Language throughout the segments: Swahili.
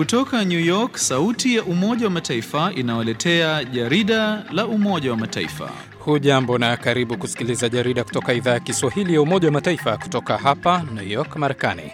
Kutoka New York, sauti ya Umoja wa Mataifa inawaletea jarida la Umoja wa Mataifa. Hujambo na karibu kusikiliza jarida kutoka idhaa ya Kiswahili ya Umoja wa Mataifa kutoka hapa New York, Marekani.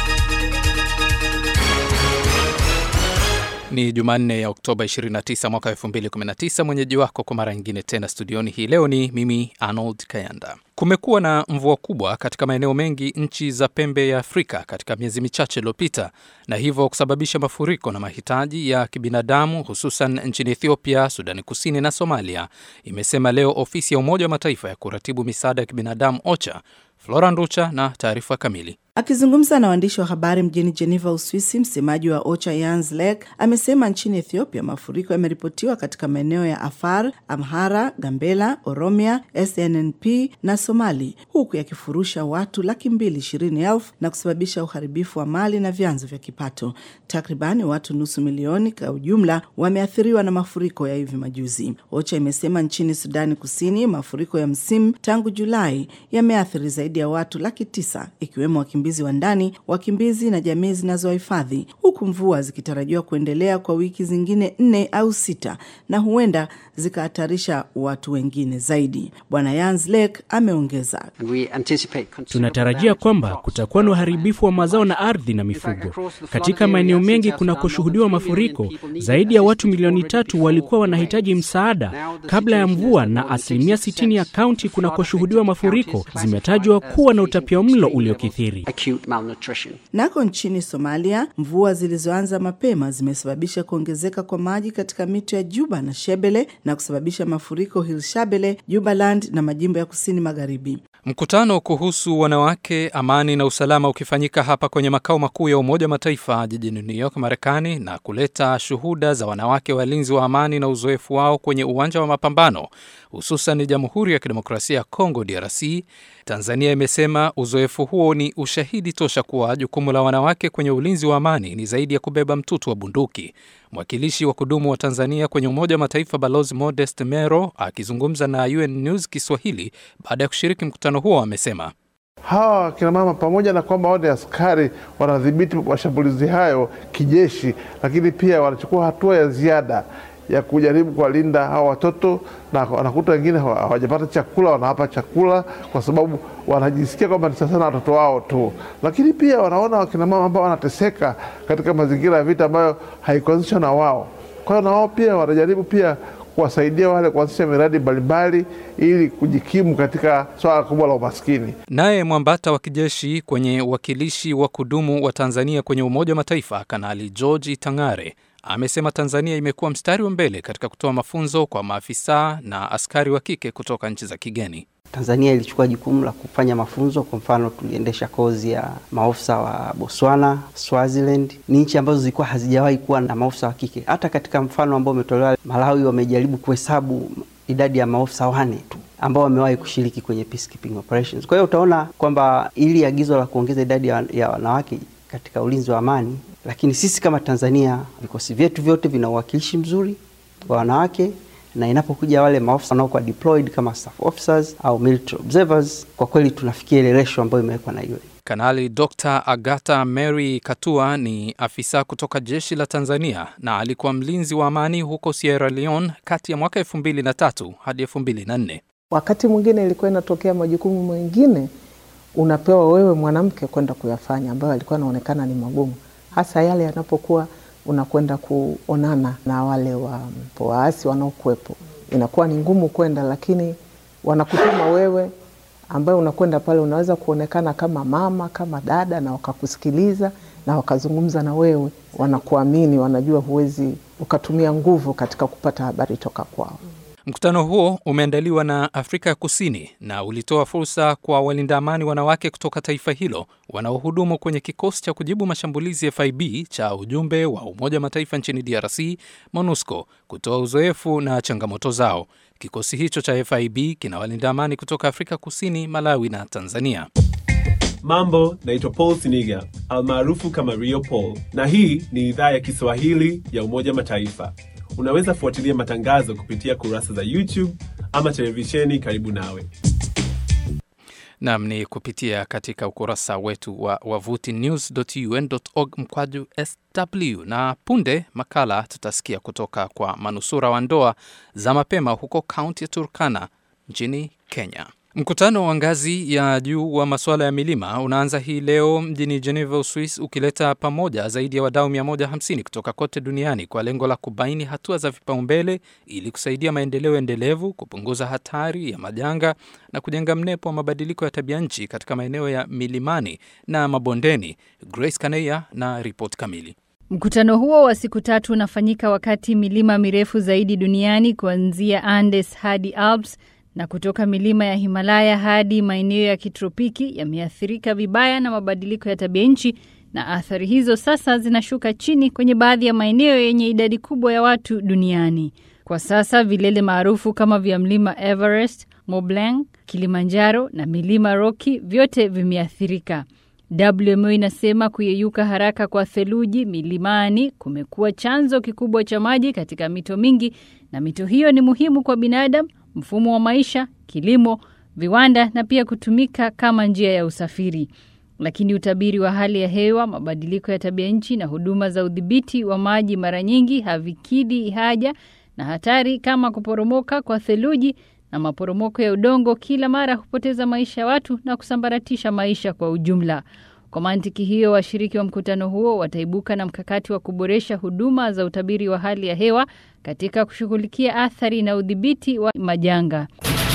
Ni Jumanne ya Oktoba 29 mwaka 2019. Mwenyeji wako kwa mara nyingine tena studioni hii leo ni mimi Arnold Kayanda. Kumekuwa na mvua kubwa katika maeneo mengi nchi za pembe ya Afrika katika miezi michache iliyopita, na hivyo kusababisha mafuriko na mahitaji ya kibinadamu hususan nchini Ethiopia, Sudani Kusini na Somalia, imesema leo ofisi ya Umoja wa Mataifa ya kuratibu misaada ya kibinadamu OCHA. Flora Nducha na taarifa kamili. Akizungumza na waandishi wa habari mjini Geneva, Uswisi, msemaji wa OCHA Jens Lek amesema nchini Ethiopia mafuriko yameripotiwa katika maeneo ya Afar, Amhara, Gambela, Oromia, SNNP na Somali, huku yakifurusha watu laki mbili ishirini elfu na kusababisha uharibifu wa mali na vyanzo vya kipato. Takribani watu nusu milioni kwa ujumla wameathiriwa na mafuriko ya hivi majuzi. OCHA imesema nchini Sudani Kusini mafuriko ya msimu tangu Julai yameathiri zaidi ya watu laki tisa ikiwemo wakimbizi wa ndani, wakimbizi na jamii zinazohifadhi, huku mvua zikitarajiwa kuendelea kwa wiki zingine nne au sita na huenda zikahatarisha watu wengine zaidi. Bwana Jens Lek ameongeza, tunatarajia kwamba kutakuwa na uharibifu wa mazao na ardhi na mifugo katika maeneo mengi kunakoshuhudiwa mafuriko. Zaidi ya watu milioni tatu walikuwa wanahitaji msaada kabla ya mvua, na asilimia 60 ya kaunti kunakoshuhudiwa mafuriko zimetajwa kuwa na utapiamlo uliokithiri. Nako nchini Somalia, mvua zilizoanza mapema zimesababisha kuongezeka kwa maji katika mito ya Juba na Shebele na kusababisha mafuriko Hilshabele, Jubaland na majimbo ya kusini magharibi. Mkutano kuhusu wanawake, amani na usalama ukifanyika hapa kwenye makao makuu ya Umoja wa Mataifa jijini New York, Marekani, na kuleta shuhuda za wanawake walinzi wa amani na uzoefu wao kwenye uwanja wa mapambano, hususan Jamhuri ya Kidemokrasia ya Kongo, DRC. Tanzania imesema uzoefu huo ni ushahidi tosha kuwa jukumu la wanawake kwenye ulinzi wa amani ni zaidi ya kubeba mtutu wa bunduki. Mwakilishi wa kudumu wa Tanzania kwenye Umoja wa Mataifa Balozi Modest Mero akizungumza na UN News Kiswahili baada ya kushiriki mkutano huo amesema hawa wakinamama pamoja na kwamba wao ni askari wanadhibiti mashambulizi hayo kijeshi, lakini pia wanachukua hatua ya ziada ya kujaribu kuwalinda hawa watoto, na wanakuta wengine hawajapata chakula, wanawapa chakula kwa sababu wanajisikia kwamba ni sasa na watoto wao tu, lakini pia wanaona wakinamama ambao wanateseka katika mazingira ya vita ambayo haikuanzishwa na wao. Kwa hiyo na wao pia wanajaribu pia kuwasaidia wale kuanzisha miradi mbalimbali ili kujikimu katika swala kubwa la umaskini. Naye mwambata wa kijeshi kwenye uwakilishi wa kudumu wa Tanzania kwenye Umoja wa Mataifa, Kanali George Itang'are amesema Tanzania imekuwa mstari wa mbele katika kutoa mafunzo kwa maafisa na askari wa kike kutoka nchi za kigeni. Tanzania ilichukua jukumu la kufanya mafunzo. Kwa mfano, tuliendesha kozi ya maofisa wa Botswana, Swaziland. Ni nchi ambazo zilikuwa hazijawahi kuwa na maofisa wa kike. Hata katika mfano ambao umetolewa Malawi, wamejaribu kuhesabu idadi ya maofisa wane tu ambao wamewahi kushiriki kwenye peacekeeping operations. Kwa hiyo utaona kwamba ili agizo la kuongeza idadi ya wanawake katika ulinzi wa amani, lakini sisi kama Tanzania vikosi vyetu vyote vina uwakilishi mzuri wa wanawake na inapokuja wale maofisa wanaokuwa deployed kama staff officers au military observers, kwa kweli tunafikia ile ratio ambayo imewekwa na UN. Kanali Dr. Agatha Mary Katua ni afisa kutoka jeshi la Tanzania na alikuwa mlinzi wa amani huko Sierra Leone kati ya mwaka 2003 hadi 2004. Wakati mwingine ilikuwa inatokea majukumu mengine unapewa wewe mwanamke kwenda kuyafanya, ambayo alikuwa anaonekana ni magumu, hasa yale yanapokuwa unakwenda kuonana na wale wa waasi wanaokuwepo, inakuwa ni ngumu kwenda, lakini wanakutuma wewe, ambaye unakwenda pale, unaweza kuonekana kama mama, kama dada, na wakakusikiliza na wakazungumza na wewe, wanakuamini, wanajua huwezi ukatumia nguvu katika kupata habari toka kwao. Mkutano huo umeandaliwa na Afrika ya Kusini na ulitoa fursa kwa walinda amani wanawake kutoka taifa hilo wanaohudumu kwenye kikosi cha kujibu mashambulizi FIB cha ujumbe wa Umoja wa Mataifa nchini DRC, MONUSCO, kutoa uzoefu na changamoto zao. Kikosi hicho cha FIB kina walinda amani kutoka Afrika Kusini, Malawi na Tanzania. Mambo, naitwa Paul Siniga almaarufu kama Rio Paul, na hii ni idhaa ya Kiswahili ya Umoja Mataifa. Unaweza fuatilia matangazo kupitia kurasa za YouTube ama televisheni karibu nawe. Nam ni kupitia katika ukurasa wetu wa wavuti news.un.org mkwaju sw, na punde makala tutasikia kutoka kwa manusura wa ndoa za mapema huko kaunti ya Turkana nchini Kenya. Mkutano wa ngazi ya juu wa masuala ya milima unaanza hii leo mjini Geneva, Uswis, ukileta pamoja zaidi ya wadau 150 kutoka kote duniani kwa lengo la kubaini hatua za vipaumbele ili kusaidia maendeleo endelevu, kupunguza hatari ya majanga na kujenga mnepo wa mabadiliko ya tabia nchi katika maeneo ya milimani na mabondeni. Grace Kaneya na ripoti kamili. Mkutano huo wa siku tatu unafanyika wakati milima mirefu zaidi duniani kuanzia Andes hadi Alps na kutoka milima ya Himalaya hadi maeneo ya kitropiki yameathirika vibaya na mabadiliko ya tabia nchi, na athari hizo sasa zinashuka chini kwenye baadhi ya maeneo yenye idadi kubwa ya watu duniani. Kwa sasa vilele maarufu kama vya mlima Everest, Mont Blanc, Kilimanjaro na milima Rocky vyote vimeathirika. WMO inasema kuyeyuka haraka kwa theluji milimani kumekuwa chanzo kikubwa cha maji katika mito mingi, na mito hiyo ni muhimu kwa binadamu, mfumo wa maisha, kilimo, viwanda na pia kutumika kama njia ya usafiri. Lakini utabiri wa hali ya hewa, mabadiliko ya tabia nchi na huduma za udhibiti wa maji mara nyingi havikidhi haja, na hatari kama kuporomoka kwa theluji na maporomoko ya udongo kila mara hupoteza maisha ya watu na kusambaratisha maisha kwa ujumla. Kwa mantiki hiyo, washiriki wa mkutano huo wataibuka na mkakati wa kuboresha huduma za utabiri wa hali ya hewa katika kushughulikia athari na udhibiti wa majanga.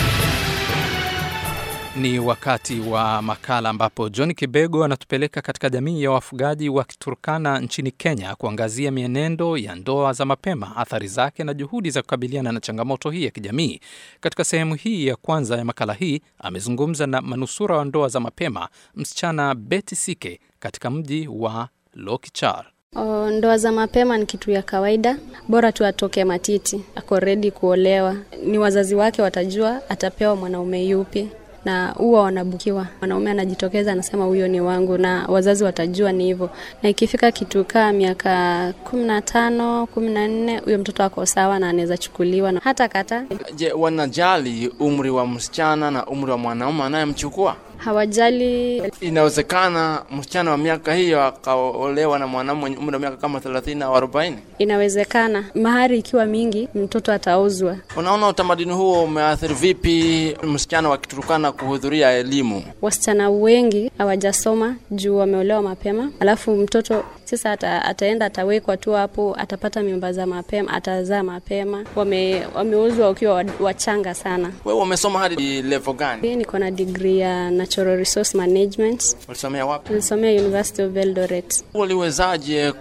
Ni wakati wa makala ambapo John Kibego anatupeleka katika jamii ya wafugaji wa Turkana nchini Kenya kuangazia mienendo ya ndoa za mapema, athari zake na juhudi za kukabiliana na changamoto hii ya kijamii. Katika sehemu hii ya kwanza ya makala hii amezungumza na manusura wa ndoa za mapema, msichana Betty Sike katika mji wa Lokichar. O, ndoa za mapema ni kitu ya kawaida, bora tu atoke matiti, ako redi kuolewa. Ni wazazi wake watajua atapewa mwanaume yupi na huwa wanabukiwa. Mwanaume anajitokeza anasema huyo ni wangu, na wazazi watajua ni hivyo. Na ikifika kitu kaa miaka kumi na tano kumi na nne huyo mtoto ako sawa na anaweza chukuliwa na hata kata. Je, wanajali umri wa msichana na umri wa mwanaume anayemchukua? Hawajali. Inawezekana msichana wa miaka hiyo akaolewa na mwanaume mwenye umri wa miaka kama 30 au 40? Inawezekana mahari ikiwa mingi, mtoto atauzwa. Unaona utamaduni huo umeathiri vipi msichana wa Kiturukana kuhudhuria elimu? Wasichana wengi hawajasoma juu wameolewa mapema, alafu mtoto sasa ata, ataenda atawekwa tu hapo, atapata mimba za mapema, atazaa mapema. Wame, wameuzwa wakiwa wachanga sana. Wewe umesoma hadi level gani? Mimi niko na degree ya Natural Resource Management. Ulisomea wapi? Nilisomea University of Eldoret. Uliwezaje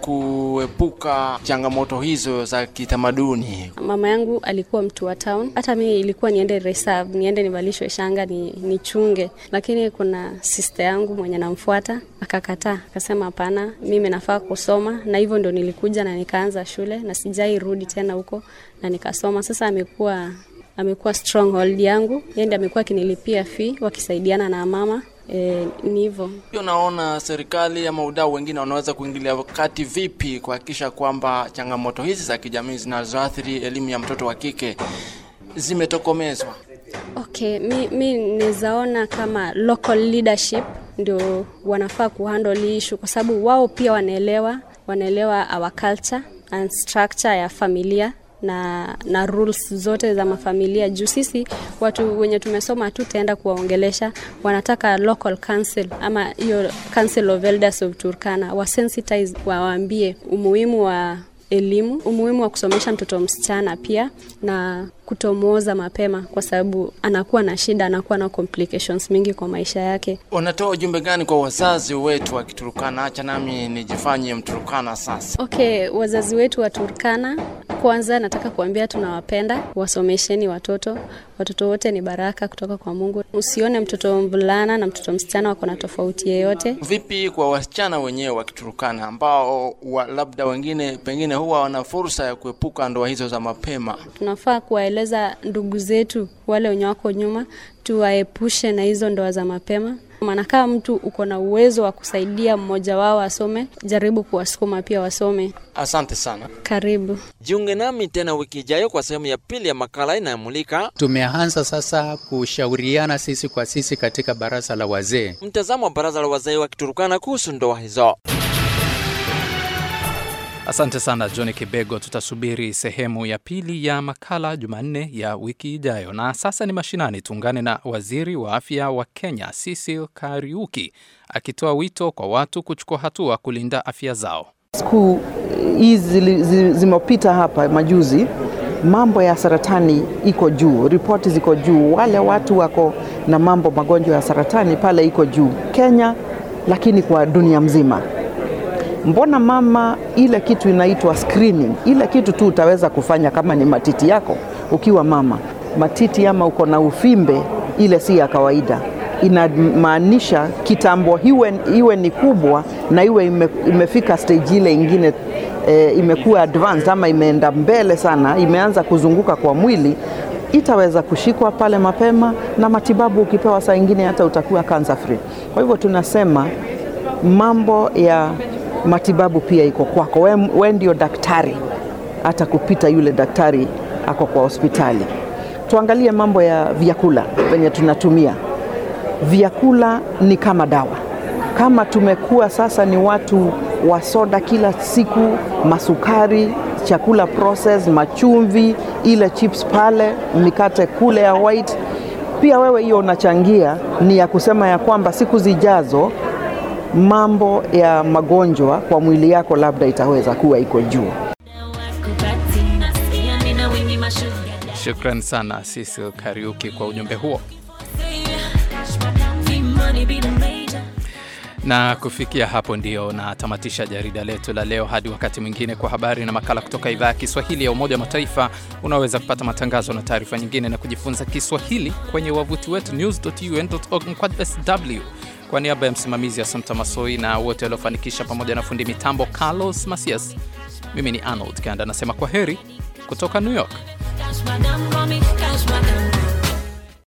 kuepuka changamoto hizo za kitamaduni? Mama yangu alikuwa mtu wa town, hata mimi ilikuwa niende reserve, niende nivalishwe shanga ni nichunge, lakini kuna sister yangu mwenye namfuata akakataa, akasema hapana, mimi nafaa kusoma, na hivyo ndo nilikuja na nikaanza shule na sijai rudi tena huko na nikasoma. Sasa amekuwa amekuwa stronghold yangu, yeye ndiye amekuwa akinilipia fee wakisaidiana na mama. E, ni hivyo. Unaona serikali ama udau wengine wanaweza kuingilia wakati vipi kuhakikisha kwamba changamoto hizi za kijamii zinazoathiri elimu ya mtoto wa kike zimetokomezwa? Okay, mi, mi nizaona kama local leadership ndio wanafaa kuhandle issue kwa sababu wao pia wanaelewa wanaelewa our culture and structure ya familia na na rules zote za mafamilia juu sisi watu wenye tumesoma hatutaenda kuwaongelesha wanataka local council ama hiyo council of elders of Turkana wasensitize wawaambie umuhimu wa elimu umuhimu wa kusomesha mtoto msichana pia na kutomwoza mapema kwa sababu anakuwa na shida anakuwa na complications mingi kwa maisha yake Unatoa ujumbe gani kwa wazazi wetu wa Kiturukana? Acha nami nijifanye Mturukana sasa. okay wazazi wetu wa Turkana kwanza nataka kuambia tunawapenda wasomesheni watoto watoto wote ni baraka kutoka kwa Mungu usione mtoto mvulana na mtoto msichana wako na tofauti yeyote Vipi kwa wasichana wenyewe wa Kiturukana ambao wa, labda wengine pengine huwa wana fursa ya kuepuka ndoa hizo za mapema? tunafaa kuwaeleza ndugu zetu wale wenye wako nyuma tuwaepushe na hizo ndoa za mapema Maana kama mtu uko na uwezo wa kusaidia mmoja wao asome, jaribu kuwasukuma pia wasome. Asante sana. Karibu. Jiunge nami tena wiki ijayo kwa sehemu ya pili ya makala inayomulika Tumeanza sasa kushauriana sisi kwa sisi katika baraza la wazee. mtazamo wa baraza la wazee wa Kiturukana kuhusu ndoa hizo. Asante sana John Kibego. Tutasubiri sehemu ya pili ya makala Jumanne ya wiki ijayo. Na sasa ni mashinani, tuungane na waziri wa afya wa Kenya Cecil Kariuki akitoa wito kwa watu kuchukua hatua kulinda afya zao. Siku hizi zili- zi- zimepita hapa majuzi, mambo ya saratani iko juu, ripoti ziko juu, wale watu wako na mambo magonjwa ya saratani pale iko juu Kenya, lakini kwa dunia mzima. Mbona mama, ile kitu inaitwa screening, ile kitu tu utaweza kufanya kama ni matiti yako ukiwa mama, matiti ama uko na uvimbe, ile si ya kawaida. Inamaanisha kitambo iwe, iwe ni kubwa na iwe ime, imefika stage ile ingine e, imekuwa advanced ama imeenda mbele sana, imeanza kuzunguka kwa mwili, itaweza kushikwa pale mapema na matibabu ukipewa, saa ingine hata utakuwa cancer free. Kwa hivyo tunasema mambo ya matibabu pia iko kwako, we, we ndio daktari, hata kupita yule daktari ako kwa hospitali. Tuangalie mambo ya vyakula venye tunatumia. Vyakula ni kama dawa. Kama tumekuwa sasa ni watu wa soda kila siku, masukari, chakula process, machumvi, ile chips pale, mikate kule ya white, pia wewe hiyo unachangia, ni ya kusema ya kwamba siku zijazo mambo ya magonjwa kwa mwili yako labda itaweza kuwa iko juu. Shukran sana Cecil Kariuki kwa ujumbe huo. Na kufikia hapo ndio natamatisha jarida letu la leo. Hadi wakati mwingine, kwa habari na makala kutoka idhaa ya Kiswahili ya Umoja wa Mataifa. Unaweza kupata matangazo na taarifa nyingine na kujifunza Kiswahili kwenye wavuti wetu news.un.org mkwaju sw. Kwa niaba ya msimamizi Assumpta Masoi na wote waliofanikisha, pamoja na fundi mitambo Carlos Masias, mimi ni Arnold Kanda nasema kwa heri kutoka New York.